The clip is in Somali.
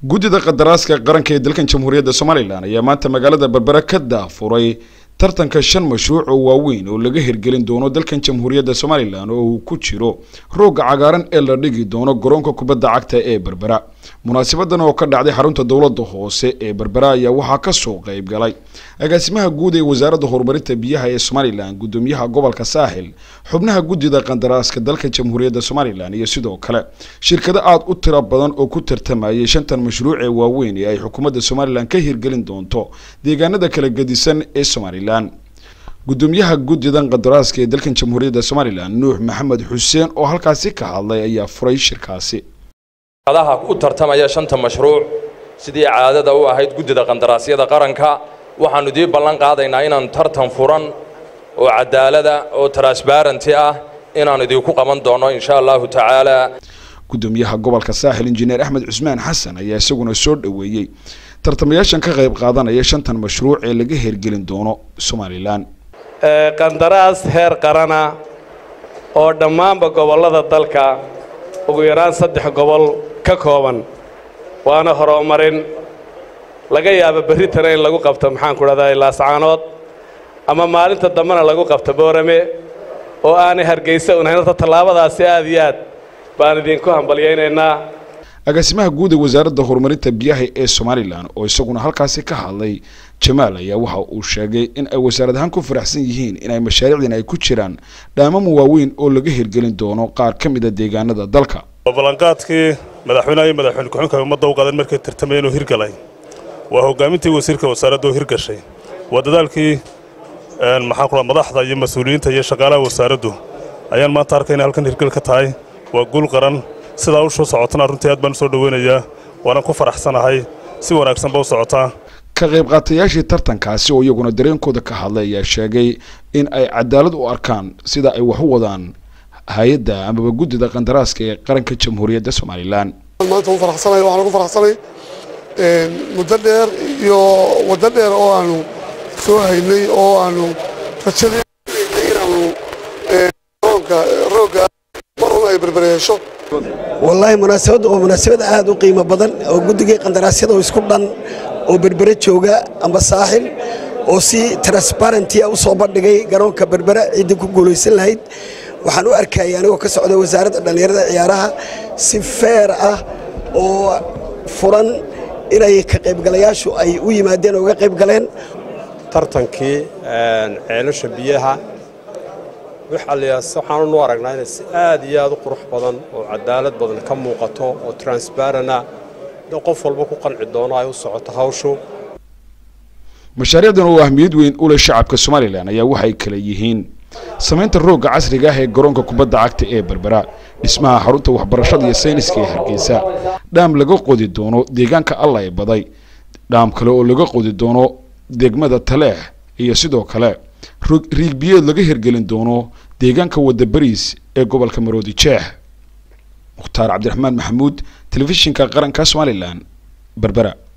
guddida qadaraaska qaranka ee dalkan jamhuuriyadda somalilan ayaa maanta magaalada berbera ka daafuray tartanka shan mashruuc oo waaweyn oo laga hirgelin doono dalkan jamhuuriyadda somalilan oo uu ku jiro rooga cagaaran ee la dhigi doono garoonka kubadda cagta ee berbera munaasabadan oo ka dhacday xarunta dowladda hoose ee berbera ayaa waxaa kasoo qayb galay agaasimaha guud ee wasaaradda horumarinta biyaha ee somalilan guddoomiyaha gobolka saaxil xubnaha guddida qandaraaska dalka jamhuuriyadda somalilan iyo sidoo kale shirkado aada u tiro badan oo ku tartamayay shantan mashruuc ee waaweyn ee ay xukuumadda somalilan ka hirgelin doonto deegaanada kala gedisan ee somalilan guddoomiyaha guddidan qadaraaska ee dalkan jamhuuriyadda somalilan nuux maxamed xuseen oo halkaasi ka hadlay ayaa furay shirkaasi adaha u tartamaya shanta mashruuc sidii caadada u ahayd guddida qandaraasyada qaranka waxaannu dii ballan qaadaynaa inaan tartan furan oo cadaalada oo transbarenty ah inaan idinku qaban doono insha allahu tacaala guddoomiyaha gobolka saaxil injineer axmed cusmaan xasan ayaa isaguna soo dhoweeyey tartamayaashan ka qayb qaadanaya shantan mashruuc ee laga hirgelin doono somalilan qandaraas heer qarana oo dhammaanba gobollada dalka ugu yaraan saddex gobol ka kooban waana horumarin laga yaabo berritana in lagu qabto maxaan ku dhahdaa laascaanood ama maalinta dambena lagu qabto boorame oo aanay hargaysa unahayn horta tallaabadaasi aad iyo aad baan idinku hambalyaynaynaa agaasimaha guud ee wasaaradda horumarinta biyaha ee somalilan oo isaguna halkaasi ka hadlay jamaal ayaa waxa uu sheegay in ay wasaarad ahaan ku faraxsan yihiin inay mashaariicdan ay ku jiraan dhaamamo waaweyn oo laga hirgelin doono qaar ka mid a deegaanada dalka ballanqaadkii madaxweynaha iyo madaxweyne ku-xigeenka ummadda u qaadan markay tartamayeen oo hirgalay waa hoggaamintii wasiirka wasaaradda oo hirgashay waa dadaalkii maxaan ku madaxda iyo mas-uuliyiinta iyo shaqaalaha wasaaraddu ayaan maanta arkayna halkan hirgal ka tahay waa guul qaran sidaa u soo socotana runtii aad baan u soo dhoweynayaa waanan ku faraxsanahay si wanaagsanba u socotaa ka qayb qaatayaashii tartankaasi oo iyaguna dareenkooda ka hadlay ayaa sheegay in ay cadaalad u arkaan sida ay wax u wadaan hay-adda amaba guddida qandaraaska ee qaranka jamhuuriyadda somalilan maanta u faraxsanay waxaan ugu faraxsanay muddo dheer iyo waddo dheer oo aanu soo haynay oo aanu rajadii inaanu roonka roogga marun ay berbereesho wallaahi munaasabadda waa munaasabad aad u qiimo badan oo guddigii qandaraasyada oo isku dhan oo berbere jooga amba saaxil oo si transbarentia u soo bandhigay garoonka berbere ciddii ku guulaysan lahayd waxaan u arkayay anigoo ka socda wasaaradda dhallinyarada ciyaaraha si feer ah oo furan inay ka qaybgalayaashu ay u yimaadeen oo uga qayb galeen tartankii ceelasha biyaha waxaanu u aragnaa inay si aad iyo aad u qurux badan oo cadaalad badan ka muuqato oo transbarana qof walba ku qanci doono ay u socoto hawshu mashaariicdan oo ahmiyad weyn u leh shacabka somalilan ayaa waxay kala yihiin samaynta roogga casriga ah ee garoonka kubadda cagta ee berbera dhismaha xarunta waxbarashada iyo sayniska ee hargeysa dhaam laga qodi doono deegaanka alla ee baday dhaam kale oo laga qodi doono degmada taleex iyo sidoo kale riigbiyeed laga hirgelin doono deegaanka wadda bariis ee gobolka maroodi jeex mukhtaar cabdiraxmaan maxamuud telefishinka qaranka somalilan berbera